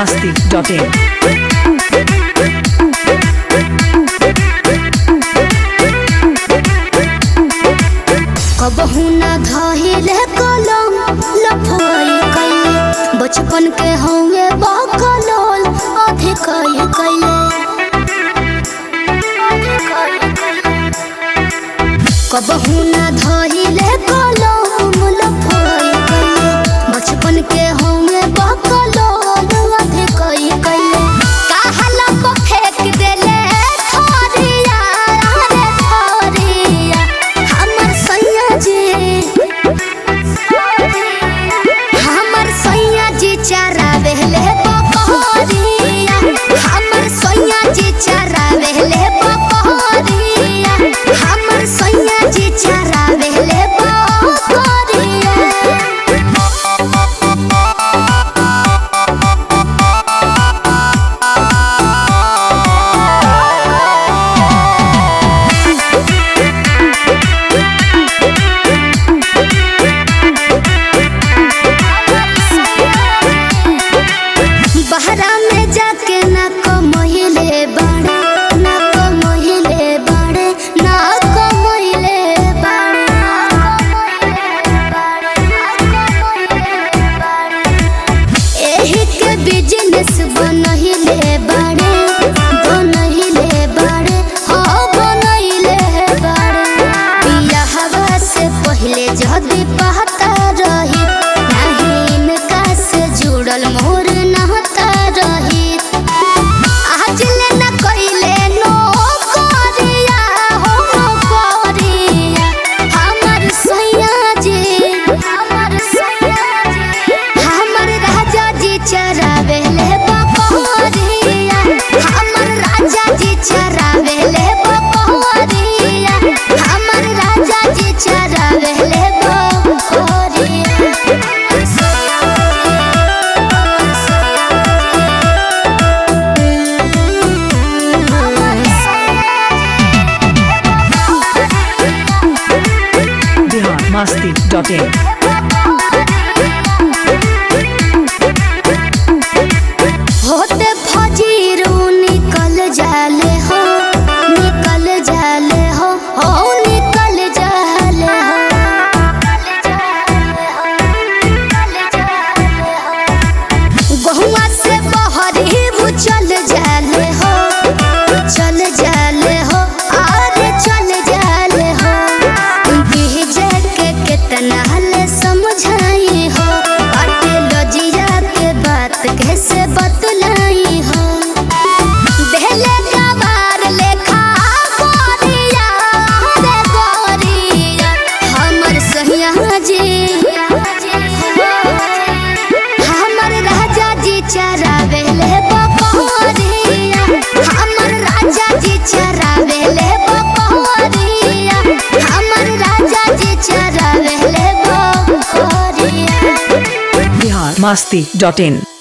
masti.in. कबहू ना धहिले कलम लफाई कैले बचपन के हवे बकलोल अधिक कैले कबहू ना धहिले कलम लफाई कैले बचपन के हवे बकलोल अधिक कैले काहला को फेंक देले थोरिया रे थोरिया हमर सैया जी हमर सैया जी चरावेले बकरिया हमर सैया जी चरावेले बकरिया हमर सैया जी चरावेले बकरिया बहरा में जाके ना कमहिले बाड़े ना कमहिले बाड़े ना कमहिले बाड़े एही के बिजनेस बनहिले बाड़े बनहिले बाड़े हाँ बनहिले बाड़े पिया हवा से पहले जदी पहता रही नहीं इनका से जुड़ल मोर नहता रही आज ले न कइले नो करिया हो नो करिया हमर सैया जी हमर सैया जी हमर राजा जी चरावेले बकरिया हमर राजा जी चरावेले बकरिया हमर राजा जी चरावेले बकरिया Bihar masti.in. होते फजीरू निकल जाले हो निकल जाले हो हो निकल जाले हो बहुआ से बहरी वो चल जाले हो चल जाले हो आरे चल जाले हो बीजे के कितना ले समझाई हो बाटे लजिया के बात कैसे बतलाई हो देले गवार लेखा गोरिया रे गोरिया हमर सहिया जी हमर राजा जी चरावेले बकरिया हमर राजा जी चरावेले बकरिया हमर राजा जी चरावेले बकरिया Bihar masti.in.